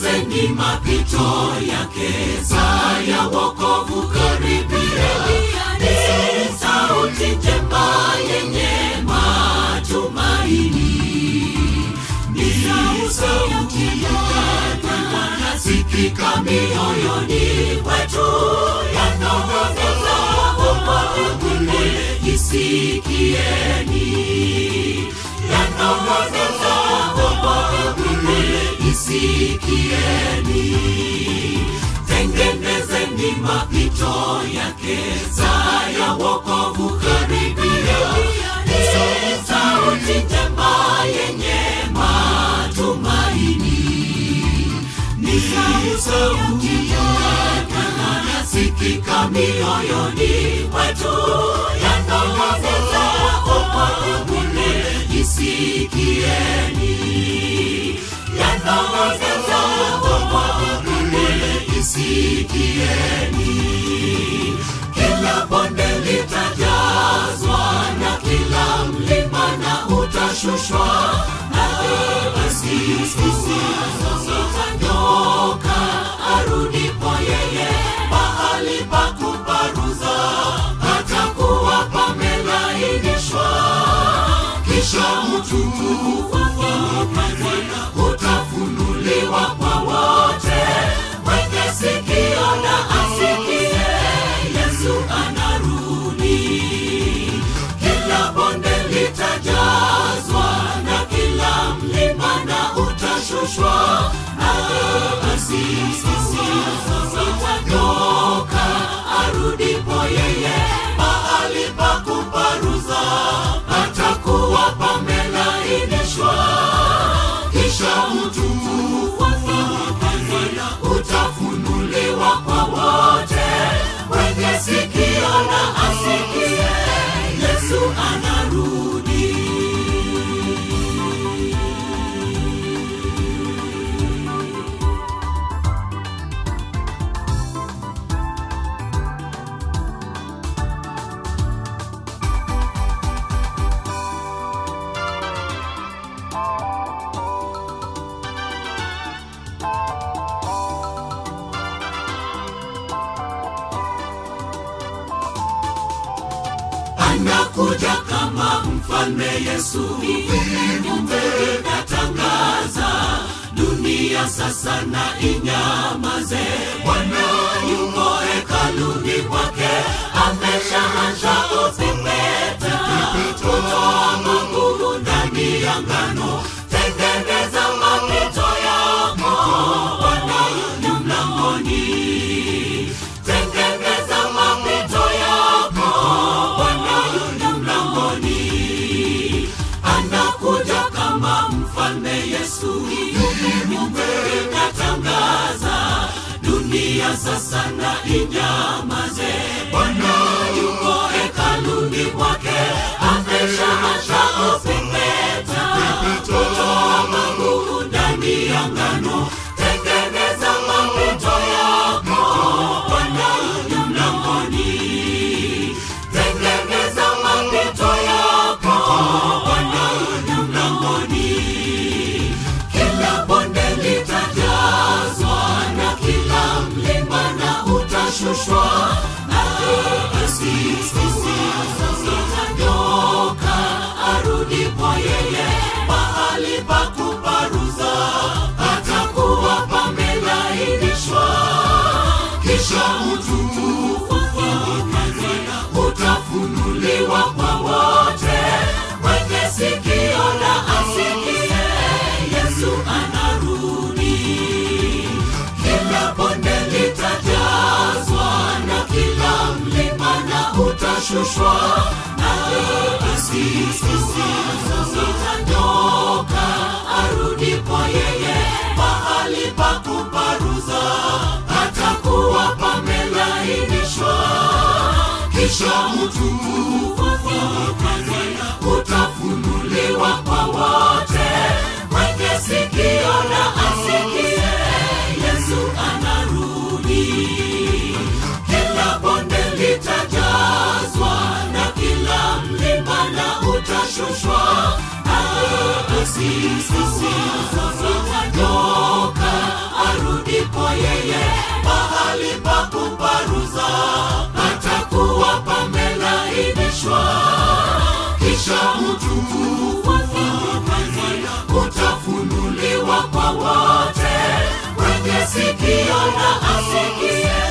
Tengenezeni mapito yake, saa ya wokovu karibia. Ni sauti njema yenye matumaini, ni sauti yake wanasikika mioyoni mwetu, yanong'oneza wokovu isikieni, yanong'oneza wokovu isikieni. Tengenezeni mapito yake, saa ya wokovu karibia. Ni sauti njema yenye matumaini, ni sauti yake wanasikika mioyoni mwetu, yanong'oneza wokovu isikieni, yanong'oneza wokovu isikieni. Kila bonde litajazwa na kila mlima na utashushwa na basi sitanyoka arudipo yeye mahali pa kuparuza patakuwa pamelainishwa kisha utukufu wake utafunuliwa kwa wote mwenye sikio na asikie yesu anarudi kila bonde litajazwa na kila mlima na utashushwa na basi sitanyoka arudipo yeye mahali pa kuparuza patakuwa pamelainishwa kisha utukufu wake utafunuliwa kwa wote mwenye sikio na asikie yesu anarudi anakuja kama mfalme Yesu. Viumbe vinatangaza dunia sasa na inyamaze. Bwana yuko hekaluni mwake, ameshaanza kupepeta kutoa magugu ndani ya ngano. Tengeneza mapito yako, Bwana yu mlangoni. Tengeneza mapito yako, Bwana yu mlangoni. Anakuja kama mfalme Yesu. Viumbe vinatangaza dunia sasa na inyamaze. Bwana yuko hekaluni mwake, ameshaanza kupepeta kutoa magugu ndani ya ngano. Tengeneza mapito yako, Bwana yu mlangoni. Tengeneza mapito yako, Bwana yu mlangoni. Kila bonde litajazwa na kila mlima na utashushwa na basi sitanyoka arudipo yeye mahali pa kuparuza patakuwa pamelainishwa kisha utukufu wake utafunuliwa kwa wote mwenye sikio na asikie yesu anarudi kila bonde litajazwa na kila mlima na utashushwa na basi sitanyoka arudipo yeye mahali pa kuparuza patakuwa pamelainishwa kisha utukufu wake utafunuliwa kwa wote mwenye sikio na asikie yesu anarudi kila bonde litajazwa na kila mlima na utashushwa na basi sitanyoka yeye mahali pa kuparuza patakuwa pamelainishwa kisha utukufu wake utafunuliwa kwa wote mwenye sikio na asikie